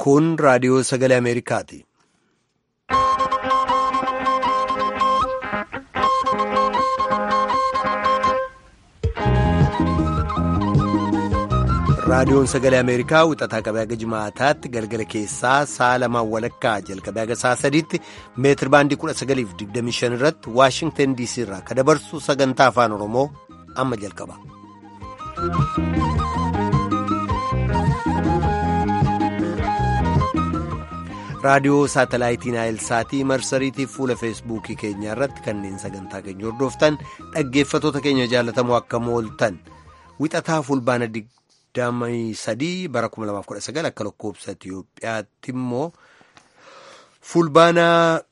Kun raadiyoo sagalee Ameerikaati. Raadiyoon sagalee Ameerikaa wixataa qabee haga jimaataatti galgala keessaa sa'a lamaan walakkaa jalqabee haga sa'a sadiitti meetir baandii 1925 irratti Waashingtan DC irraa kan dabarsu sagantaa afaan Oromoo amma jalqaba. raadiyoo saatalaayitii naayilsaatii marsariitii fuula feesbuukii keenya irratti kanneen sagantaa keenya hordoftan dhaggeeffatoota keenya jaalatamoo akka mooltan wixataa fulbaana 23 bara 2019 akka lakkoobsa Itiyoophiyaatti immoo fulbaana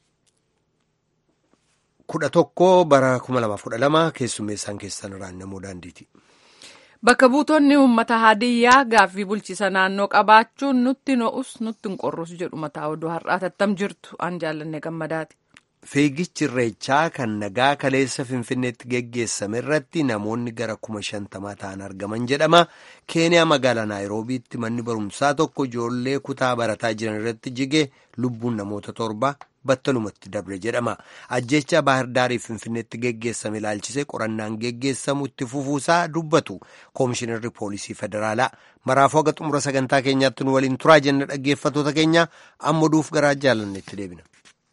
11 bara 2012 keessummeessaan keessan raannamoo daandiiti. Bakka buutonni uummata hadiyyaa gaaffii bulchiisa naannoo qabaachuun nutti no'us nutti hin qorrus jedhu mataa oduu har'aa tattam jirtu an jaallanne gammadaati. Fiigichi irreechaa kan nagaa kaleessa Finfinneetti geggeessame irratti namoonni gara kuma shantamaa ta'an argaman jedhama. Keeniyaa magaalaa Naayiroobiitti manni barumsaa tokko ijoollee kutaa barataa jiran irratti jige lubbuun namoota torba battalumatti dabre jedhama. Ajjecha Baahir Finfinneetti geggeessame ilaalchisee qorannaan geggeessamu itti fufuusaa dubbatu Koomishinarri Poolisii Federaalaa. Maraafuu haga xumura sagantaa keenyaatti nu waliin turaa jenna dhaggeeffatoota keenya amma duuf garaa jaalannetti deebina.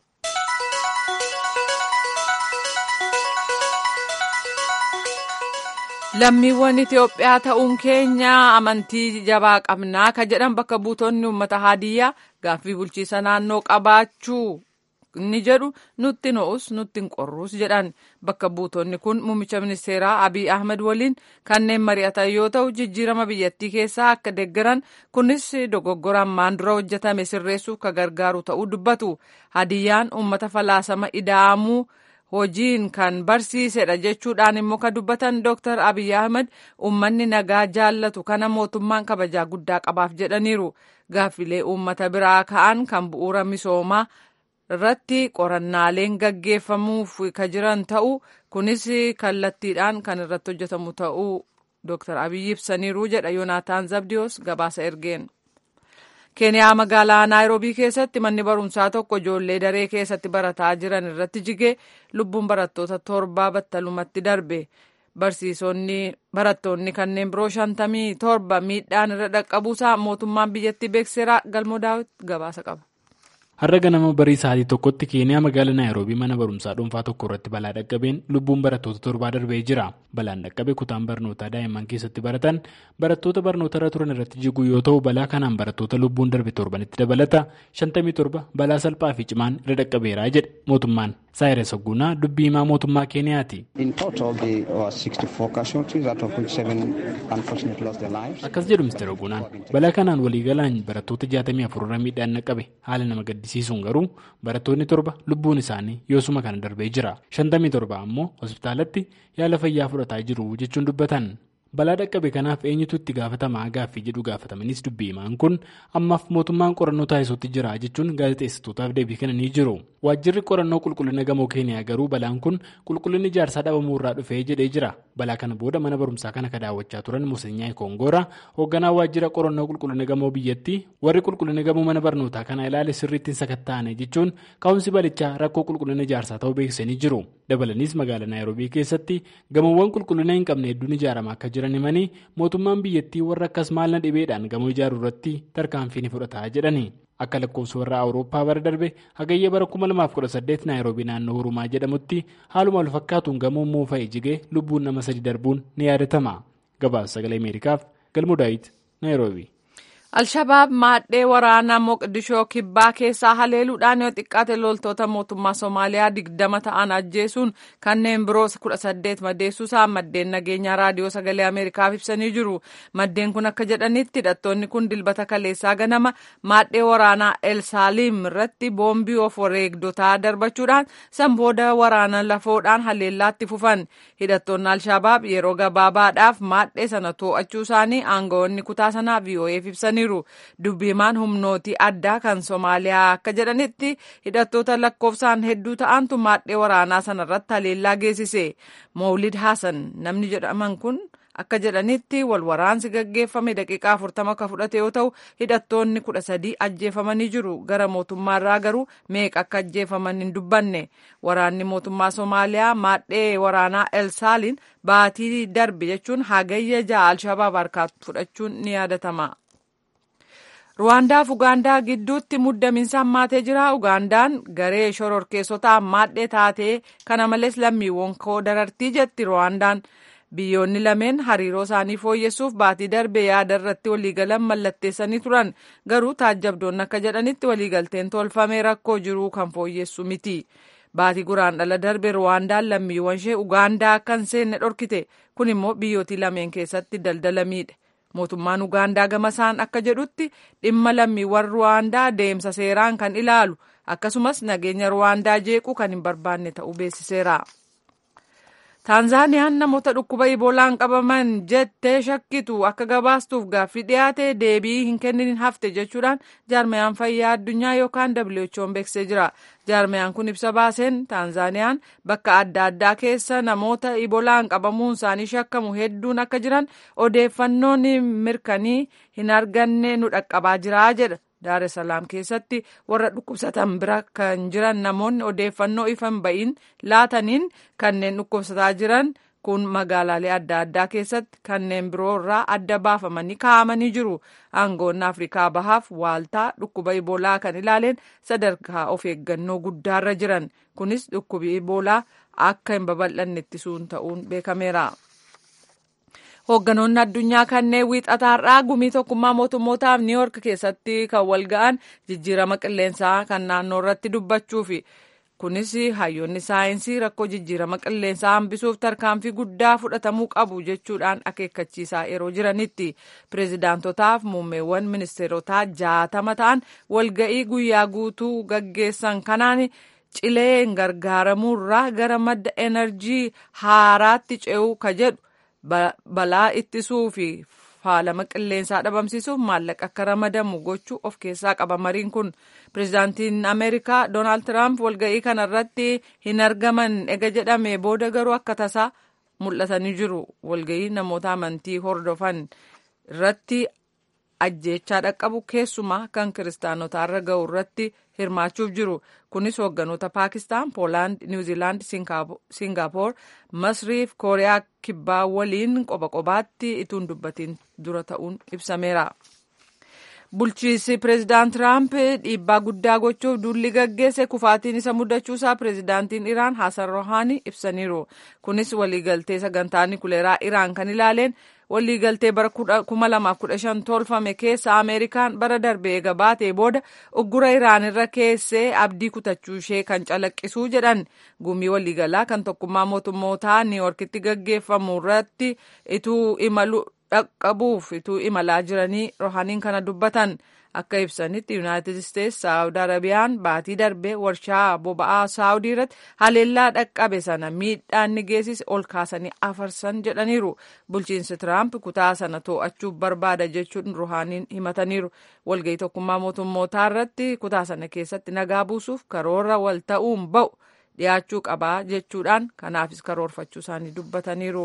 Lammiiwwan Itoophiyaa ta'uun keenya amantii jabaa qabnaa ka jedhan bakka buutonni uummata hadiyyaa gaaffii bulchiisa naannoo qabaachuu inni jedhu nutti no'us nutti hin qorrus jedhan bakka buutonni kun muummicha ministeeraa Abiy Ahmed waliin kanneen mari'atan yoo ta'u jijjiirama biyyattii keessaa akka deeggaran kunis dogoggora ammaan dura hojjetame sirreessuuf ka gargaaru ta'uu dubbatu hadiyyaan uummata falaasama ida'amuu. hojiin kan barsiisedha jechuudhaan immoo kan dubbatan Dr. Abiy Ahmed uummanni nagaa jaallatu kana mootummaan kabajaa guddaa qabaaf jedhaniiru. Gaaffilee uummata biraa ka'an kan bu'uura misoomaa irratti qorannaaleen gaggeeffamuuf ka jiran ta'u kunis kallattiidhaan kan irratti hojjetamu ta'uu Dr. Abiy ibsaniiru jedha Yoonaataan Zabdiyoos gabaasa ergeen. keeniyaa magaalaa naayiroobii keessatti manni barumsaa tokko ijoollee daree keessatti barataa jiran irratti jigee lubbuun barattoota torbaa battalumatti darbe barsiisonni barattoonni kanneen biroo shantamii torba miidhaan irra dhaqqabuusaa mootummaan biyyattii beeksiseera galmoo daawit gabaasa qaba. har'a ganama barii sa'aatii tokkotti keeniyaa magaalaa naayiroobii mana barumsaa dhuunfaa tokko irratti balaa dhaqqabeen lubbuun barattoota torbaa darbee jira balaan dhaqqabe kutaan barnootaa daa'imman keessatti baratan barattoota barnoota irra turan irratti jiguu yoo ta'u balaa kanaan barattoota lubbuun darbe torbanitti dabalata shantamii torba balaa salphaa fi cimaan irra dhaqqabeeraa jedhe mootummaan saayiree sagguunaa dubbii himaa mootummaa keeniyaati. akkas jedhu ministeera oguunaan balaa kanaan waliigalaan barattoota 64 irra miidhaan dhaqqabe haala nama gaddisiisuun garuu barattoonni torba lubbuun isaanii yoosuma kana darbee jira 57 ammoo hospitaalatti yaala fayyaa fudhataa jiru jechuun dubbatan. balaa dhaqqabe kanaaf eenyutu itti gaafatamaa gaaffii jedhu gaafatamanis dubbii himaan kun ammaaf mootummaan qorannoo taasisuutti jira jechuun gaazexeessitootaaf deebii kennanii jiru waajjirri qorannoo qulqullina gamoo keeniyaa garuu balaan kun qulqullinni ijaarsaa dhabamuu irraa dhufee jedhee jira balaa kana booda mana barumsaa kana ka daawwachaa turan musenyaa kongoora hoogganaa waajjira qorannoo qulqullina gamoo biyyattii warri qulqullina gamoo mana barnootaa kana ilaale sirriittiin sakatta'ane jechuun ka'umsi balichaa rakkoo qulqullina ijaarsaa ta'uu beeksisanii jiru dabalanis magaalaa naayiroobii keessatti gamoowwan qulqullina hin qabne hedduun ijaaramaa akka jiran himanii mootummaan biyyattii warra akkas maalna dhibeedhaan gamoo ijaaruu irratti tarkaanfii ni fudhataa jedhani akka lakkoofsa warra awurooppaa bara darbe hagayya bara 2018 naayiroobii naannoo hurumaa jedhamutti haaluma wal fakkaatuun gamoon moofa'e jigee lubbuun nama sadi darbuun ni yaadatama gabaasa sagalee ameerikaaf galmoo daawit naayiroobii. Alshabaab maadhee waraanaa Moqdishoo kibbaa keessaa haleeluudhaan yoo xiqqaate loltoota mootummaa Somaaliyaa digdama ta'an ajjeesuun kanneen biroo kudha saddeet madeessuusaa maddeen nageenyaa raadiyoo sagalee Ameerikaaf ibsanii jiru. Maddeen kun akka jedhanitti hidhattoonni kun dilbata kaleessaa ganama maadhee waraanaa El Saaliim irratti boombii of wareegdotaa darbachuudhaan sanbooda waraana lafoodhaan haleellaatti fufan. Hidhattoonni Alshabaab yeroo gabaabaadhaaf maadhee sana to'achuu isaanii aangawoonni kutaa sanaa VOA'f ibsanii dubbiimaan humnootii addaa kan Somaaliyaa akka jedhanitti hidhattoota lakkoofsaan hedduu ta'antu maadhee waraanaa sanarratti haleellaa geessise. Mawlid Hassan namni jedhaman kun akka jedhanitti wal waraansi gaggeeffame daqiiqaa afurtama akka fudhate yoo ta'u hidhattoonni kudha sadii ajjeefamanii jiru gara mootummaarraa garuu meeqa akka ajjeefaman hin dubbanne waraanni mootummaa somaaliyaa maadhee waraanaa elsaaliin baatii darbe jechuun hagayya ja'a alshabaab harkaa fudhachuun ni yaadatama. ruwaandaaf ugaandaa gidduutti muddamiinsa hammaatee jira ugaandaan garee shororkeessotaa maadhee taatee kana malees lammiiwwan koo darartii jetti ruwaandaan biyyoonni lameen hariiroo isaanii fooyyessuuf baatii darbe yaada irratti waliigalan mallatteessanii turan garuu taajjabdoonni akka jedhanitti waliigalteen tolfamee rakkoo jiruu kan fooyyessu miti baatii guraandhala darbe ruwaandaan lammiiwwan ishee ugaandaa akka hin seenne dhorkite kun immoo biyyootii lameen keessatti daldala miidhe mootummaan ugaandaa gamasaan akka jedhutti dhimma lammiiwwan ruwaandaa deemsa seeraan kan ilaalu akkasumas nageenya ruwaandaa jeequu kan hin barbaanne ta'uu beeksiseera. taanzaaniyaan namoota dhukkuba iboolaan qabaman jettee shakkitu akka gabaastuuf gaaffii dhiyaate deebii hin kennin hafte jechuudhaan jaarmayaan fayyaa addunyaa yookaan who'n beeksisee jira jaarmayaan kun ibsa baaseen taanzaaniyaan bakka adda addaa keessa namoota iboolaan qabamuun isaanii shakkamu hedduun akka jiran odeeffannoon mirkanii hin arganne nu dhaqqabaa jira jedha Daar es Salaam keessatti warra dhukkubsatan bira kan jiran namoonni odeeffannoo ifa hin ba'iin laataniin kanneen dhukkubsataa jiran kun magaalaalee adda addaa keessatti kanneen biroo irraa adda baafamanii kaa'amanii jiru. Aangoonni Afrikaa Bahaaf waaltaa dhukkuba Iboolaa kan ilaaleen sadarkaa of eeggannoo guddaarra jiran. Kunis dhukkubi Iboolaa akka hin babal'anne ittisuun ta'uun beekameera. Hoogganoonni addunyaa kanneen wiixataarraa gumii tokkummaa mootummootaaf niiwoork keessatti kan wal ga'an jijjiirama qilleensaa kan naannoo irratti dubbachuufi. Kunis hayyoonni saayinsii rakkoo jijjiirama qilleensaa hambisuuf tarkaanfii guddaa fudhatamuu qabu jechuudhaan akeekkachiisaa yeroo jiranitti. Pireezidaantotaaf muummeewwan ministeerotaa jaatama ta'an walga'ii guyyaa guutuu gaggeessan kanaan cileen gargaaramuurraa gara madda enerjii haaraatti ce'uu ka jedhu. balaa ittisuu fi faalama qilleensaa dhabamsiisuuf maallaqa akka ramadamu gochuu of keessaa qaba mariin kun pireezidaantiin ameerikaa doonaald tiraamp walga'ii kanarratti hin argaman ega jedhame booda garuu akka tasaa mul'atanii jiru walga'ii namoota amantii hordofan irratti ajjeechaa dhaqqabu keessumaa kan kiristaanotaarra ga'u irratti hirmaachuuf jiru kunis hoogganoota paakistaan poolaand niwuziilaand siingaappoor masriif kooriyaa kibbaa waliin qoba qobaatti ituun dubbatiin dura ta'uun ibsameera. bulchiinsi pireezidaant tiraamp dhiibbaa guddaa gochuuf duulli gaggeesse kufaatiin isa mudachuusaa pireezidaantiin iraan hasan rohaanii ibsaniiru kunis waliigaltee sagantaa nikuleeraa iraan kan ilaaleen waliigaltee bara 2015 tolfame keessa ameerikaan bara darbee eega baatee booda uggura iraan irra keessee abdii kutachuu ishee kan calaqqisuu jedhan gumii waliigalaa kan tokkummaa mootummootaa niiwoorkitti gaggeeffamu irratti ituu imalu dhaqqabuuf ituu imalaa jiranii rohaniin kana dubbatan akka ibsanitti yuunaayitid isteetsi saawudi arabiyaan baatii darbee warshaa boba'aa saawudii irratti haleellaa dhaqqabe sana miidhaan ni geessise ol kaasanii afarsan jedhaniiru bulchiinsi tiraamp kutaa sana to'achuuf barbaada jechuun rohaniin himataniiru walga'ii tokkummaa mootummootaa irratti kutaa sana keessatti nagaa buusuuf karoora wal ta'uun ba'u dhiyaachuu qabaa jechuudhaan kanaafis karoorfachuu isaanii dubbataniiru.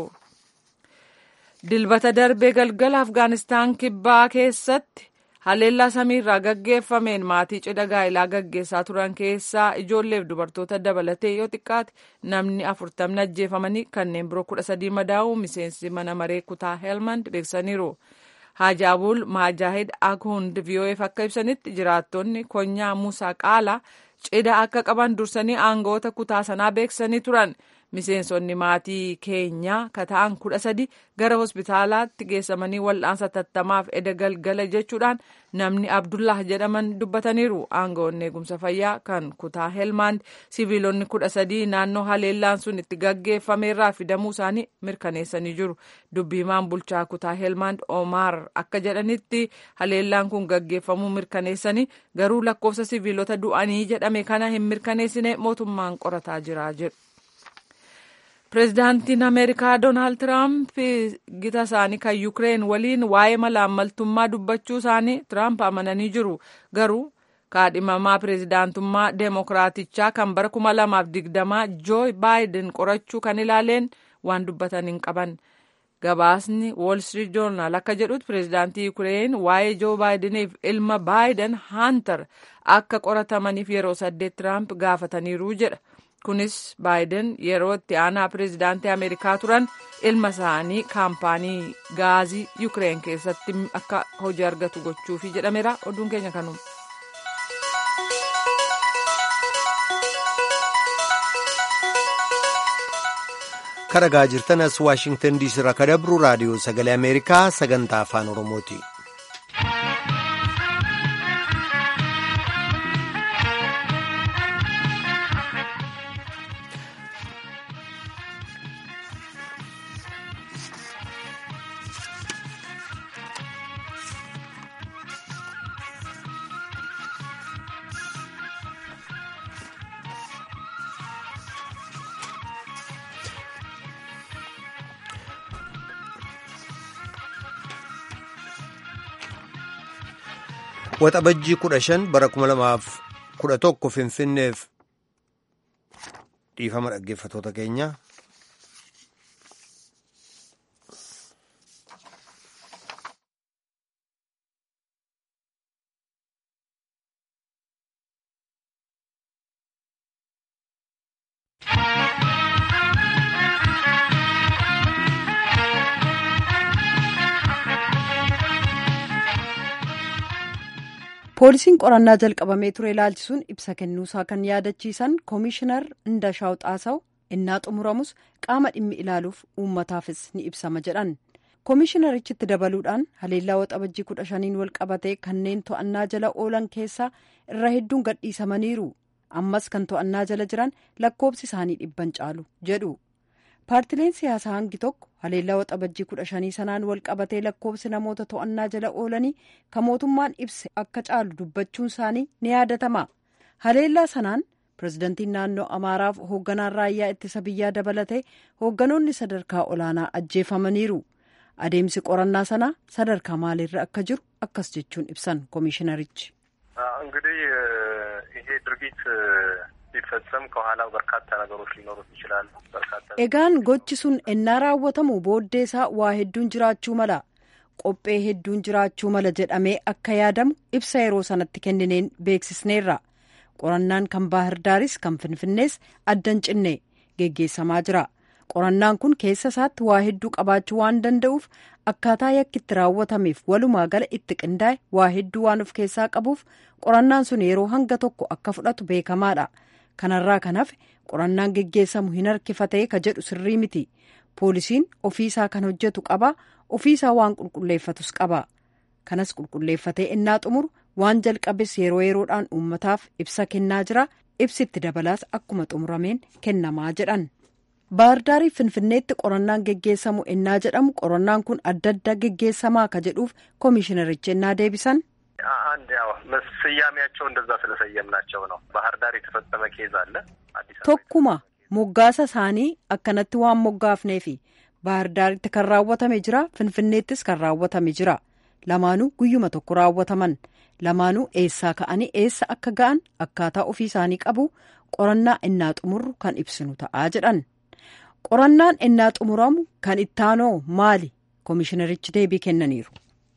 dilbata darbee galgala afgaanistaan kibbaa keessatti haleellaa samiirraa gaggeeffameen maatii cidha gaa'ilaa gaggeessaa turan keessaa ijoolleef dubartoota dabalatee yoo xiqqaate namni afurtamni ajjeefamanii kanneen biroo kudha sadii madaa'uu miseensi mana maree kutaa helmand beeksaniiru. haajaabul maajaahid akhund vof akka ibsanitti jiraattonni konyaa musaa qaalaa cidha akka qaban dursanii aangoota kutaa sanaa beeksanii turan. miseensonni maatii keenyaa kata'an kudha sadi gara hospitaalaatti geessamanii wal'aansa tattamaaf eda galgala jechuudhaan namni abdullah jedhaman dubbataniiru aangoonni eegumsa fayyaa kan kutaa helmaand siviilonni kudha sadii naannoo haleellaan sun itti gaggeeffameerraa fidamuu isaanii mirkaneessanii jiru dubbiimaan bulchaa kutaa helmaand omaar akka jedhanitti haleellaan kun gaggeeffamuu mirkaneessanii garuu lakkoofsa siviilota du'anii jedhame kana hin mirkaneessine mootummaan qorataa jira jedhu. pireezidaantiin ameerikaa doonaald tiraamp gita isaanii kan yukireen waliin waa'ee malaammaltummaa dubbachuu isaanii tiraamp amananii jiru garuu kaadhimamaa pireezidaantummaa deemokiraatichaa kan bara 2020 joo baayiden qorachuu kan ilaaleen waan dubbatan hin qaban gabaasni Wall Street Journal akka jedhutti pireezidaantii Yuukireen waa'ee Joo Baayideniif ilma Baayiden Haantar akka qoratamaniif yeroo saddeet Tiraamp gaafataniiru jedha. Kunis Baayiden yeroo itti aanaa pireezidaantii Ameerikaa turan ilma isaanii kaampaanii gaazii Yuukireen keessatti akka hojii argatu gochuufi jedhameera. Oduun keenya kanuma. karagaa jirtan as waashingtan diisii irraa kan dabru raadiyoo sagalee ameerikaa sagantaa afaan oromooti. Waxabajjii kudha shan bara kuma lamaaf kudha tokko Finfinneef dhiifama dhaggeeffatoota keenya. poolisiin qorannaa jalqabamee ture ilaalchisuun ibsa kennuusaa kan yaadachiisan koomishinar Indashaw Xaasaw innaa xumuramus qaama dhimmi ilaaluuf uummataafis ni ibsama jedhan koomishinarichitti dabaluudhaan haleellaa waxabajjii kudha shaniin wal qabatee kanneen to'annaa jala oolan keessaa irra hedduun gadhiisamaniiru ammas kan to'annaa jala jiran lakkoobsi isaanii dhibban caalu jedhu paartileen siyaasaa hangi tokko haleellaa waxabajjii kudha shanii sanaan wal qabatee lakkoobsi namoota to'annaa jala oolanii kan mootummaan ibse akka caalu dubbachuun isaanii ni yaadatama haleellaa sanaan pirezidantiin naannoo amaaraaf hoogganaan raayyaa ittisa biyyaa dabalatee hoogganoonni sadarkaa olaanaa ajjeefamaniiru adeemsi qorannaa sanaa sadarkaa maaliirra akka jiru akkas jechuun ibsan koomishinarichi. እንግዲህ ይሄ ድርጊት ሲፈጸም ከኋላው በርካታ ነገሮች ሊኖሩት ይችላሉ። በርካታ egaan gochi sun ennaa raawwatamu booddeesaa waa hedduun jiraachuu mala qophee hedduun jiraachuu mala jedhamee akka yaadamu ibsa yeroo sanatti kennineen beeksisneerra qorannaan kan baahirdaaris kan finfinnees addan cinne geggeessamaa jira qorannaan kun keessa isaatti waa hedduu qabaachuu waan danda'uuf akkaataa yakki itti raawwatameef walumaa gala itti qindaa'e waa hedduu waan of keessaa qabuuf qorannaan sun yeroo hanga tokko akka fudhatu beekamaadha kanarraa kan hafe qorannaan geggeessamu hin harkifatee ka jedhu sirrii miti poolisiin ofiisaa kan hojjetu qaba ofiisaa waan qulqulleeffatus qaba kanas qulqulleeffatee innaa xumuru waan jalqabes yeroo yeroodhaan uummataaf ibsa kennaa jira ibsitti dabalaas akkuma xumurameen kennamaa jedhan baahardaarii finfinneetti qorannaan geggeessamu ennaa jedhamu qorannaan kun adda adda geggeessamaa ka jedhuuf koomishinarichi ennaa deebisan አንድ ያው ስያሜያቸው እንደዛ ስለሰየምናቸው ነው። ባህር ዳር የተፈጸመ ኬዝ አለ። አዲስ አበባ tokkuma moggaasa isaanii akkanatti waan moggaafneefi baahirdaaritti kan raawwatame jira finfinneettis kan raawwatame jira lamaanuu guyyuma tokko raawwataman lamaanuu eessaa ka'anii eessa akka ga'an akkaataa ofii isaanii qabu qorannaa innaa xumurru kan ibsinu ta'aa jedhan qorannaan innaa xumuramu kan ittaanoo maali koomishinarichi deebii kennaniiru.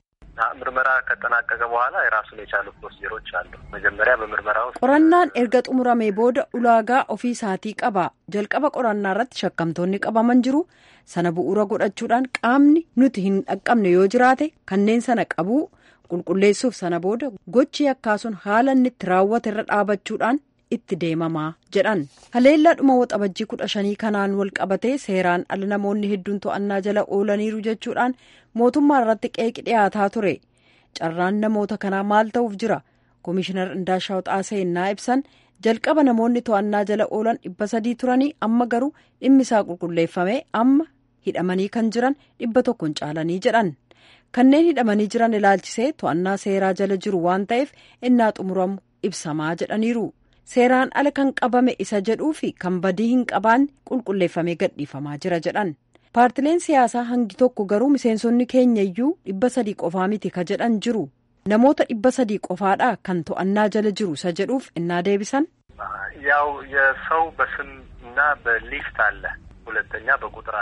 ምርመራ ከተጠናቀቀ በኋላ የራሱን የቻሉ ፕሮሲጀሮች አሉ። መጀመሪያ በምርመራ ውስጥ qorannaan erga xumuramee booda ulaagaa ofii isaatii qaba jalqaba qorannaa irratti shakkamtoonni qabaman jiru sana bu'uura godhachuudhaan qaamni nuti hin dhaqqabne yoo jiraate kanneen sana qabuu qulqulleessuuf sana booda gochi yakkaasuun haala inni itti raawwate irra dhaabachuudhaan itti deemamaa jedhan haleellaa dhuma waxabajjii kudha shanii kanaan wal qabatee seeraan ala namoonni hedduun to'annaa jala oolaniiru jechuudhaan mootummaa irratti qeeqi dhiyaataa ture carraan namoota kanaa maal ta'uuf jira koomishinar Indaashaw Xaasee innaa ibsan jalqaba namoonni to'annaa jala oolan dhibba sadii turanii amma garuu dhimmi isaa qulqulleeffamee amma hidhamanii kan jiran dhibba tokkoon caalanii jedhan kanneen hidhamanii jiran ilaalchisee to'annaa seeraa jala jiru waan ta'eef innaa xumuramu ibsamaa jedhaniiru seeraan ala kan qabame isa jedhuu fi kan badii hin qabaanne qulqulleeffamee gadhiifamaa jira jedhan paartileen siyaasaa hangi tokko garuu miseensonni keenya iyyuu dhibba sadii qofaa miti ka jedhan jiru namoota dhibba sadii qofaadha kan to'annaa jala jiru isa jedhuuf innaa deebisan ያው የሰው በስም እና በሊስት አለ፣ ሁለተኛ በቁጥር አለ።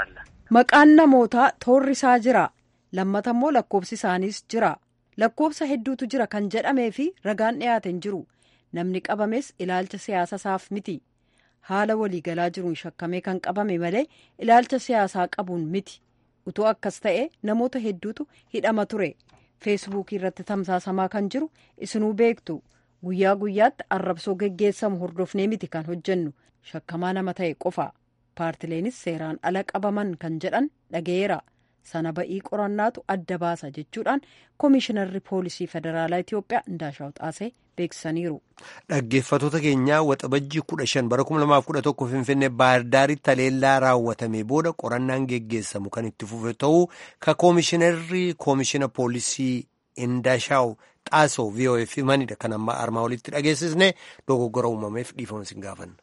maqaan namootaa toorri isaa jira lammata immoo lakkoobsi isaaniis jira lakkoobsa hedduutu jira kan jedhamee fi ragaan dhiyaate hin jiru namni qabames ilaalcha siyaasa isaaf miti haala waliigalaa jiruun shakkamee kan qabame malee ilaalcha siyaasaa qabuun miti utuu akkas ta'e namoota hedduutu hidhama ture feesbuukii irratti tamsaasamaa kan jiru isinuu beektu guyyaa guyyaatti arrabsoo geggeessamu hordofnee miti kan hojjennu shakkamaa nama ta'e qofa paartileenis seeraan ala qabaman kan jedhan dhageera sana ba'ii qorannaatu adda baasa jechuudhaan koomishinarri poolisii federaalaa itiyoophiyaa indaashaw xaasee beeksisaniiru. dhaggeeffatoota keenyaa waxabajjii kudha shan bara kuma lamaaf kudha tokko finfinnee baahirdaaritti haleellaa raawwatame booda qorannaan geggeessamu kan itti fufe ta'uu ka koomishinarri koomishina poolisii indaashaw xaasoo vof himanidha kan amma armaa olitti dhageessisne dogoggora uumameef dhiifama sin gaafanna.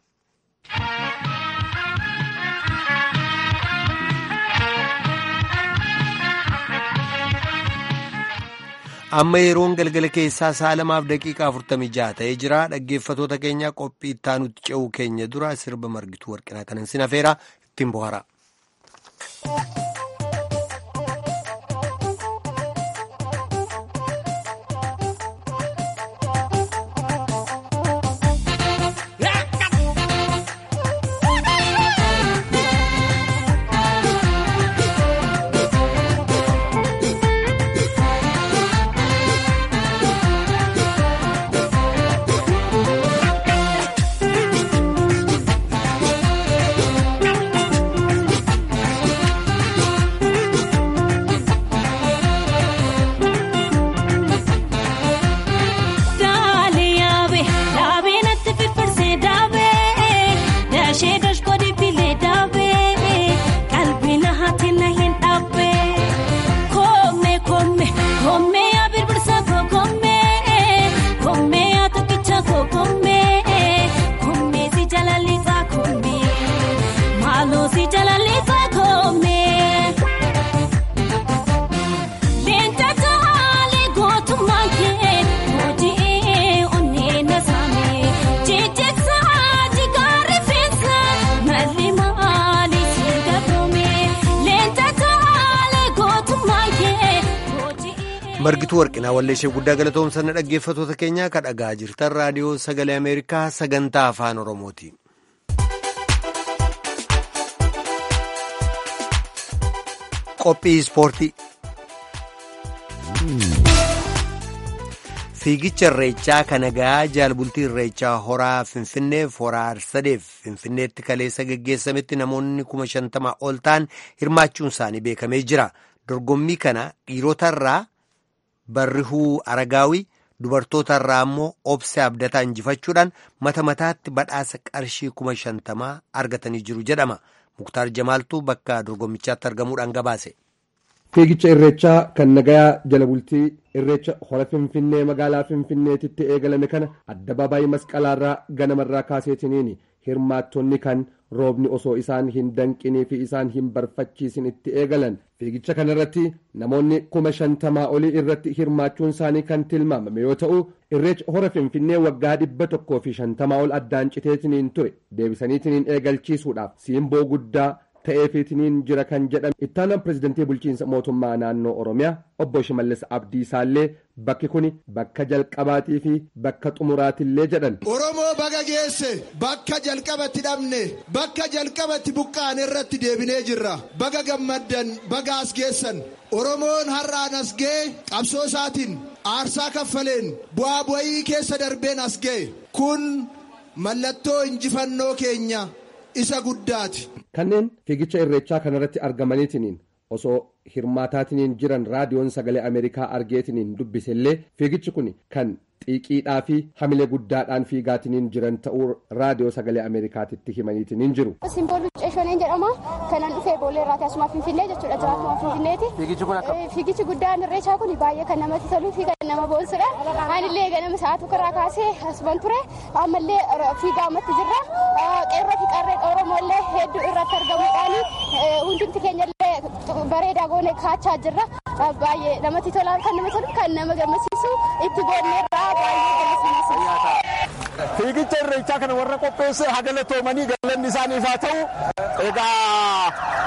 amma yeroon galgala keessaa sa'a lamaaf daqiiqaa afurtamii jaha ta'ee jira dhaggeeffatoota keenya qophii ittaanutti ce'uu keenya dura sirba margituu warqinaa kanan sin afeera ittiin bohara. margituu warqinaa walleeshee guddaa galatoomsanna dhaggeeffatoota keenyaa ka dhagaa jirtan raadiyoo sagalee ameerikaa sagantaa afaan oromooti. qophii ispoortii. fiigicha irreechaa kan nagaa jaalbultii irreechaa horaa finfinneef horaa arsadeef finfinneetti kaleessa geggeessametti namoonni kuma shantamaa ol ta'an hirmaachuun isaanii beekamee jira dorgommii kana dhiirotarraa barrihuu aragaawii dubartootarraa immoo obse abdataa injifachuudhaan mata mataatti badhaasa qarshii kuma shantamaa argatanii jiru jedhama muktaar jamaaltuu bakka dorgommichaatti argamuudhaan gabaase. fiigicha irreechaa kan nagayaa jala bultii irreecha hora finfinnee magaalaa finfinneetitti eegalame kana addabaabaayii masqalaarraa ganamarraa kaaseetiniin hirmaattonni kan roobni osoo isaan hin danqinii fi isaan hin barfachiisin itti eegalan fiigicha kanarratti namoonni kuma shantamaa olii irratti hirmaachuun isaanii kan tilmaamame yoo ta'u irreecha hora finfinnee waggaa dhibba tokkoo fi shantamaa ol addaan citeetiniin ture deebisaniitiniin eegalchiisuudhaaf siimboo guddaa ta'eefiitiniin jira kan jedhame ittaanaan pirezidantii bulchiinsa mootummaa naannoo oromiyaa obbo shimallis abdiisaallee bakki kun bakka jalqabaatii fi bakka xumuraatillee jedhan. oromoo baga geesse bakka jalqabatti dhabne bakka jalqabatti buqqaan irratti deebinee jirra baga gammaddan baga as geessan oromoon har'aan as ga'e qabsoo isaatiin aarsaa kaffaleen bu'aa bu'ii keessa darbeen as ga'e kun mallattoo injifannoo keenya isa guddaati. kanneen fiigicha irreechaa kanarratti argamaniitiniin osoo hirmaataatiniin jiran raadiyoon sagalee ameerikaa argeetiniin dubbisellee fiigichi kun kan xiiqiidhaa fi hamilee guddaadhaan fiigaatiniin jiran ta'uu raadiyoo sagalee ameerikaatitti himaniitiniin jiru. Simbooluu Ceeshoneen jedhama. Kanan dhufee boolee irraa asuma Finfinnee jechuudha jiraatuma Finfinneeti. Fiigichi kun akka. Fiigichi guddaan irreechaa kun baay'ee kan namatti toluu fi kan nama boonsudha. Anillee ganama sa'aa tokkorraa kaasee asuman ture. Ammallee fiigaa ammatti jirra. Qeerroo fi qarreen Oromooillee hedduu irratti argamuudhaan hundumti keenyallee bareedaa goone kaachaa jirra. Baay'ee namatti tola kan nama tolu kan nama gammachiisu itti boonneerraa baay'ee gammachiisa. Fiigicha irreechaa kana warra qopheesse haa galatoomanii galanni isaaniif haa ta'u egaa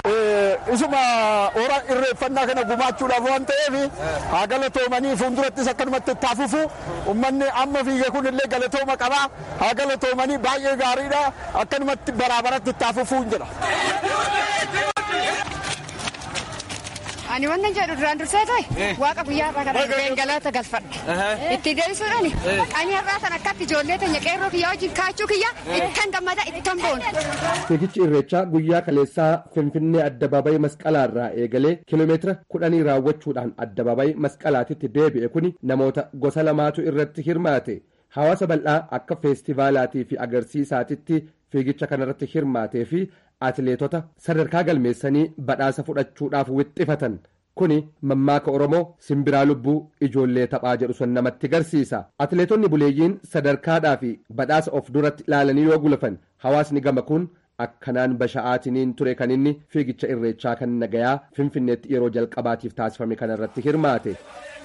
Isuma hora irreeffannaa kana gumaachuudhaaf waan ta'eef haa galatoomanii fuuldurattis akkanumatti itti hafufu uummanni amma fiige kun illee galatooma qabaa haa galatoomanii baay'ee gaariidha akkanumatti baraabaratti itti hafufuun jedha. Ani wanta jedhu duraan dursee ta'e waaqa guyyaa irraa kana dhufeen galata galfadha. Itti deebisuudhaan ani har'aa sana akkatti ijoollee teenya qeerroo kiyyaa wajjin kaachuu kiyya ittan gammada ittan boona. Fiigichi irreechaa guyyaa kaleessaa Finfinnee addabaabayii masqalaarraa eegalee kiiloomeetira kudhanii raawwachuudhaan addabaabayii masqalaatitti deebi'e kuni namoota gosa lamaatu irratti hirmaate. Hawaasa bal'aa akka feestivaalaatii fi agarsiisaatitti fiigicha kanarratti hirmaatee fi atileetota sadarkaa galmeessanii badhaasa fudhachuudhaaf wixxifatan kuni mammaaka oromoo simbiraa lubbuu ijoollee taphaa jedhu sun namatti garsiisa atileetonni buleeyyiin sadarkaadhaa fi badhaasa of duratti ilaalanii yoo gulufan hawaasni gama kun akkanaan basha'aatiniin ture kan inni fiigicha irreechaa kan nagayaa finfinneetti yeroo jalqabaatiif taasifame kanarratti hirmaate.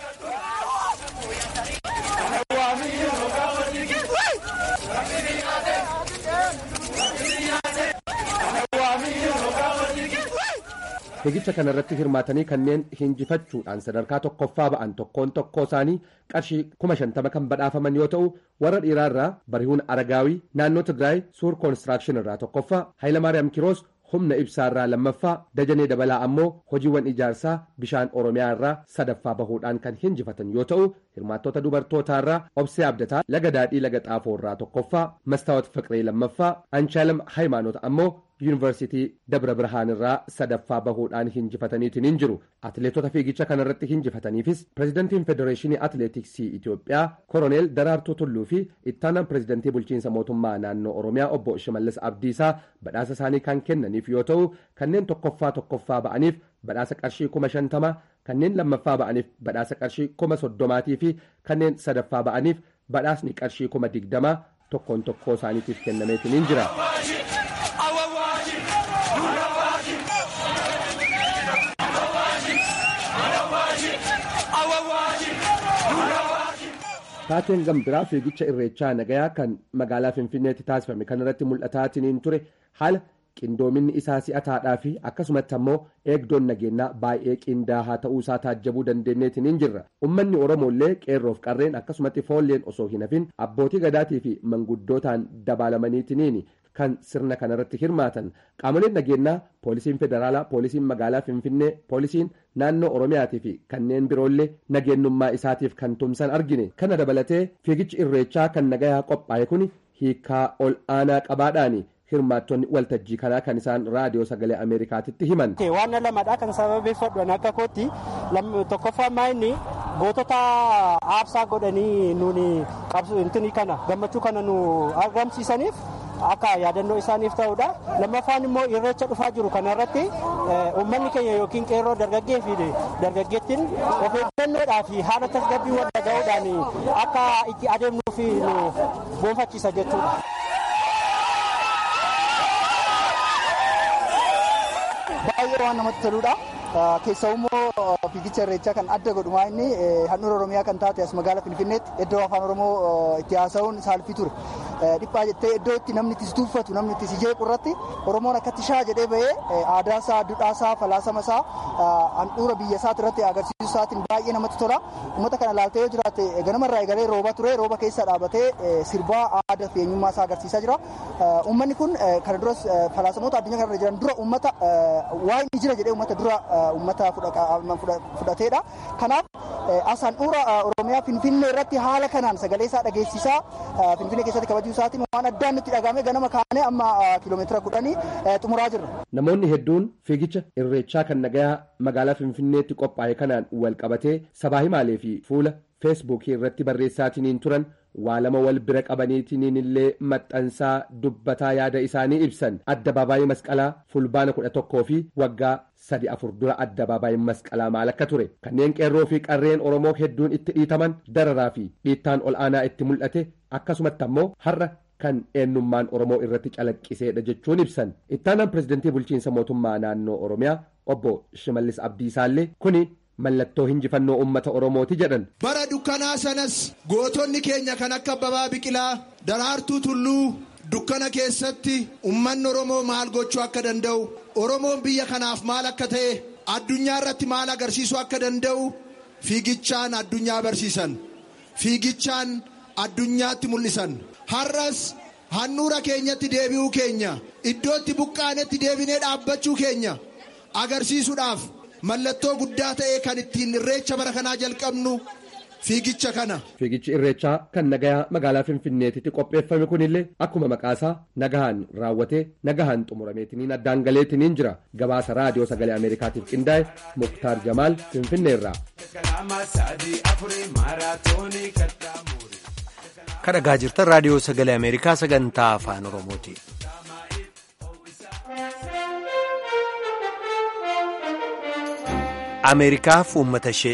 fiigicha kanarratti hirmaatanii kanneen hinjifachuudhaan sadarkaa tokkoffaa ba'an tokkoon tokkoo isaanii qarshii kuma shantama kan badhaafaman yoo ta'u warra dhiiraarraa barihuun aragaawii naannoo tigraay suur koonistiraakshon irraa tokkoffaa haayilamaariyaam kiroos humna ibsaarraa lammaffaa dajanee dabalaa ammoo hojiiwwan ijaarsaa bishaan oromiyaa irraa sadaffaa bahuudhaan kan hinjifatan yoo ta'u hirmaattota dubartootaarraa obsee abdataa laga daadhii laga xaafoo irraa tokkoffaa mastaawat fiqiree lammaffaa anshaalam haayimaanota ammoo yuunivarsiitii dabra birhaan irraa sadaffaa bahuudhaan hinjifataniitiin hin jiru atileetota fiigicha kanarratti hinjifataniifis pirezidantiin federeeshinii atileetiksii itiyoophiyaa koroneel daraartuu tulluu fi ittaanaan pirezidantii bulchiinsa mootummaa naannoo oromiyaa obbo shimallis abdiisaa badhaasa isaanii kan kennaniif yoo ta'u kanneen tokkoffaa tokkoffaa ba'aniif badhaasa qarshii kuma shantama kanneen lammaffaa ba'aniif badhaasa qarshii kuma soddomaatii fi kanneen sadaffaa ba'aniif badhaasni qarshii kuma digdamaa tokkoon tokkoo isaaniitiif kennameetiin hin jira. taateen gambiraa fiigicha irreechaa nagayaa kan magaalaa finfinneetti taasifame kanarratti mul'ataatiin ture haala qindoominni isaa si'ataadhaa fi akkasumatti ammoo eegdoon nageenyaa baay'ee qindaahaa ta'uu isaa taajjabuu dandeenyeetiin hin jirra ummanni oromoollee qeerroof qarreen akkasumatti foolleen osoo hin hafin abbootii gadaatii fi manguddootaan dabaalamaniitiniin kan sirna kanarratti hirmaatan qaamoleen nageenyaa poolisiin federaalaa poolisiin magaalaa finfinnee poolisiin naannoo oromiyaatii fi kanneen biroollee nageenyummaa isaatiif kan tumsan argine kana dabalatee fiigichi irreechaa kan nagayaa qophaa'e kun hiikaa ol aanaa qabaadhaani hirmaattonni waltajjii kanaa kan isaan raadiyoo sagalee ameerikaatitti himan. waan lamadha kan sababeeffadhu akka kootti tokkoffaa maayinni gootota aarsaa godhanii nuuni qabsu intini kana gammachuu kana nu argamsiisaniif akka yaadannoo isaaniif ta'udha lammaffaan immoo irreecha dhufaa jiru kanarratti uummanni keenya yookiin qeerroo dargaggee fi dargaggeettiin of eeggannoodhaa fi haala tasgabbii wal dhaga'uudhaan akka itti adeemnuuf nu boonfachiisa jechuudha. baay'ee waan namatti toludha. Keessaa immoo fiigicha irreechaa kan adda godhumaa inni handhuura Oromiyaa kan taate as magaalaa Finfinneetti iddoo afaan Oromoo itti haasa'uun saalfii ture. Dhiphaa jettee iddoo itti namni itti tuuffatu namni itti si jeequ irratti Oromoon akkatti shaa jedhee bahee aadaasaa, duudhaasaa, falaasamasaa handhuura biyya isaati irratti agarsiisuu isaatiin baay'ee namatti tola. Uummata kana laaltee yoo jiraate ganamarraa eegalee rooba ture rooba keessa dhaabatee sirbaa aadaa fi eenyummaa isaa agarsiisaa jira. Uummanni kun kana duras falaasamoota addunyaa kanarra jiran dura uummata waa inni jira jedhee uummata dura uummata fudhateedha. Kanaaf as handhuura Oromiyaa Finfinnee irratti haala kanaan sagalee isaa dhageessisaa Finfinnee keessatti kabajuu isaatiin waan addaan nutti dhagahame ganama kaanee amma kiiloomeetira kudhanii xumuraa jirra. Namoonni hedduun fiigicha irreechaa kan nagayaa magaalaa Finfinneetti qophaa'e kanaan wal qabatee sabaa himaalee fi fuula feesbuukii irratti barreessaatiniin turan waa lama wal bira qabaniitiniin illee maxxansaa dubbataa yaada isaanii ibsan addabaabaayii masqalaa fulbaana kudha tokkoo fi waggaa sadi afur dura addabaabaayii masqalaa maal akka ture kanneen qeerroo fi qarreen oromoo hedduun itti dhiitaman dararaa fi dhiittaan ol aanaa itti mul'ate akkasumatti ammoo har'a kan eenyummaan oromoo irratti calaqqiseedha jechuun ibsan ittaanaan pirezidantii bulchiinsa mootummaa naannoo oromiyaa obbo shimallis abdiisaallee kuni mallattoo hinjifannoo uummata oromooti jedhan. bara dukkanaa sanas gootonni keenya kan akka Abbabaa Biqilaa Daraartuu Tulluu dukkana keessatti ummanni oromoo maal gochuu akka danda'u oromoon biyya kanaaf maal akka ta'e addunyaa irratti maal agarsiisuu akka danda'u fiigichaan addunyaa barsiisan fiigichaan addunyaatti mul'isan har'as handhuura keenyatti deebi'uu keenya iddootti buqqaanetti deebinee dhaabbachuu keenya agarsiisuudhaaf mallattoo guddaa ta'e kan ittiin irreecha bara kanaa jalqabnu fiigicha kana. Fiigichi irreechaa kan nagayaa magaalaa Finfinneetitti qopheeffame kunillee akkuma maqaasaa nagahaan raawwatee nagahaan xumurameetiniin addaan galeetiniin jira. Gabaasa raadiyoo sagalee Ameerikaatiif qindaa'e Muktaar Jamaal Finfinneerraa. Kan dhagaa jirtan raadiyoo sagalee Ameerikaa sagantaa afaan Oromooti. Ameerikaaf uummata ishee.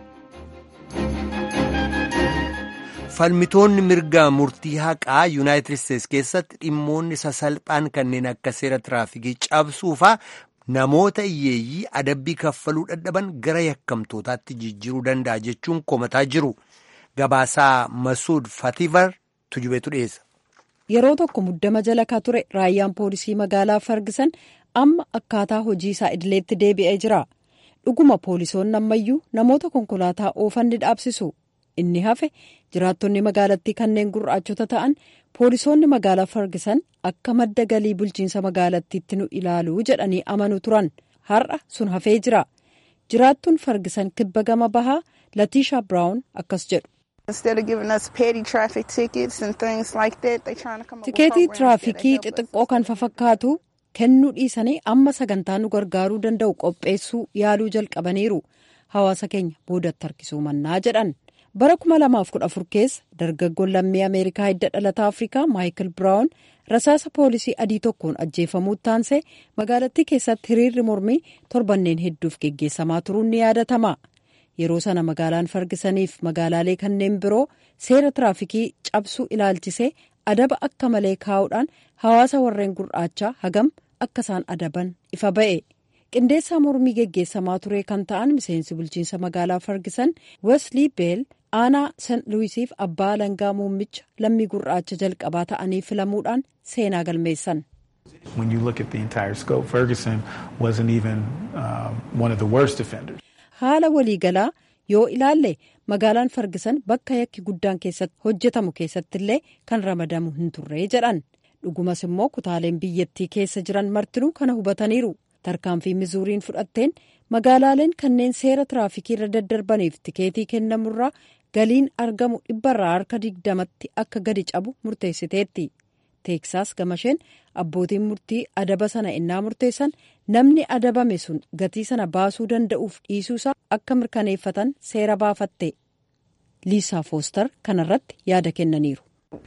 falmitoonni mirga murtii haqaa yuunaayitid isteetsi keessatti dhimmoonni sasalphaan kanneen akka seera tiraafikii cabsuufaa namoota hiyyeeyyii adabbii kaffaluu dadhaban gara yakkamtootaatti jijjiiruu danda'a jechuun komataa jiru gabaasaa masuud fativar tujubeetu dhiyeessa. yeroo tokko muddama jala ka ture raayyaan poolisii magaalaa fargisan amma akkaataa hojii isaa idileetti deebi'ee jira dhuguma poolisoonni ammayyuu namoota konkolaataa oofan ni dhaabsisu. inni hafe jiraattonni magaalattii kanneen gurraachota ta'an poolisoonni magaalaa fargisan akka madda galii bulchiinsa magaalattiitti nu ilaaluu jedhanii amanuu turan har'a sun hafee jira jiraattuun fargisan kibba gama bahaa latiisha biraawun akkas jedhu. tikeetii tiraafikii xixiqqoo kan fafakkaatu kennuu dhiisanii amma sagantaa nu gargaaruu danda'u qopheessuu yaaluu jalqabaniiru hawaasa keenya boodatti harkisuu mannaa jedhan. bara 2014 keessa dargaggoon lammii ameerikaa hidda dhalataa afrikaa maayikil biraawun rasaasa poolisii adii tokkoon ajjeefamuu taansee magaalattii keessatti hiriirri mormii torbanneen hedduuf geggeessamaa turuun ni yaadatama yeroo sana magaalaan fargisaniif magaalaalee kanneen biroo seera tiraafikii cabsuu ilaalchisee adaba akka malee kaa'uudhaan hawaasa warreen gurraachaa hagam akka isaan adaban ifa ba'e. qindeessaa mormii geggeessamaa ture kan ta'an miseensi bulchiinsa magaalaa fargisan weslii beel aanaa sant luwisiif abbaa alangaa muummicha lammii gurraacha jalqabaa ta'anii filamuudhaan seenaa galmeessan. haala waliigalaa yoo ilaalle magaalaan fargisan bakka yakki guddaan keessatti hojjetamu keessattillee kan ramadamu hin turree jedhan dhugumas immoo kutaaleen biyyattii keessa jiran martinuu kana hubataniiru. tarkaanfii mizuuriin fudhatteen magaalaaleen kanneen seera tiraafikii irra daddarbaniif tikeetii kennamurraa galiin argamu dhibbarraa harka digdamatti akka gadi cabu murteessiteetti teeksaas gamasheen abbootiin murtii adaba sana innaa murteessan namni adabame sun gatii sana baasuu danda'uuf dhiisuusaa akka mirkaneeffatan seera baafatte liisaa foostar kanarratti yaada kennaniiru.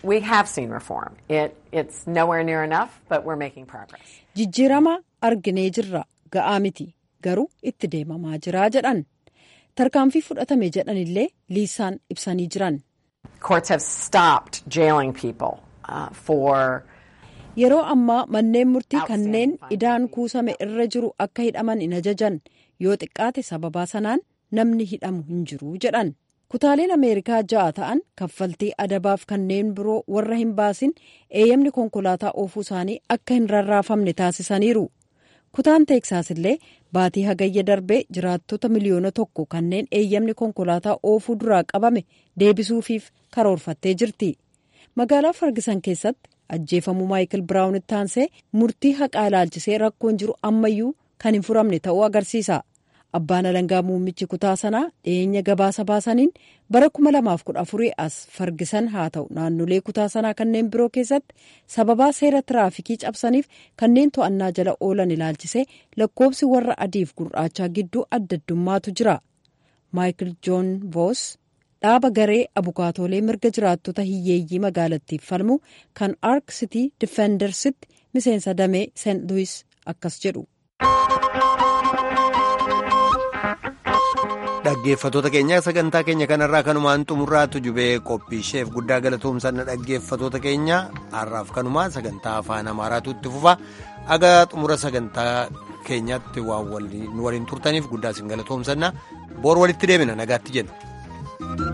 jijjiirama arginee jirra ga'aa miti garuu itti deemamaa jiraa jedhan tarkaanfii fudhatame jedhanillee liisaan ibsanii jiran. yeroo ammaa manneen murtii kanneen idaan kuusame irra jiru akka hidhaman hin ajajan yoo xiqqaate sababaa sanaan namni hidhamu hin jiru jedhan. kutaaleen ameerikaa ja'a ta'an kaffaltii adabaaf kanneen biroo warra hin baasin eeyyamni konkolaataa oofuu isaanii akka hin rarraafamne taasisaniiru kutaan teeksaas illee baatii hagayya darbee jiraattota miliyoona tokko kanneen eeyyamni konkolaataa oofuu duraa qabame deebisuufiif karoorfattee jirti magaalaa fargisan keessatti ajjeefamuu maayikil biraawunitti taansee murtii haqaa ilaalchisee rakkoon jiru ammayyuu kan hin furamne ta'uu agarsiisa. abbaan alangaa muummichi kutaa sanaa dhiyeenya gabaasa baasaniin bara 2014 as fargisan haa ta'u naannolee kutaa sanaa kanneen biroo keessatti sababaa seera tiraafikii cabsaniif kanneen to'annaa jala oolan ilaalchisee lakkoobsi warra adiif gurraachaa gidduu adda addummaatu jira maayikil joon voos dhaaba garee abukaatoolee mirga jiraattota hiyyeeyyii magaalattiif falmu kan ark sitii difendersitti miseensa damee seent luwis akkas jedhu. dhaggeeffatoota keenya sagantaa keenya kanarraa kanumaan xumurraatu jubee qophii isheef guddaa galatoomsanna dhaggeeffatoota keenya har'aaf kanumaa sagantaa afaan amaaraatu itti fufa aga xumura sagantaa keenyatti waan waliin turtaniif guddaa isin galatoomsanna boor walitti deebina nagaatti jenna.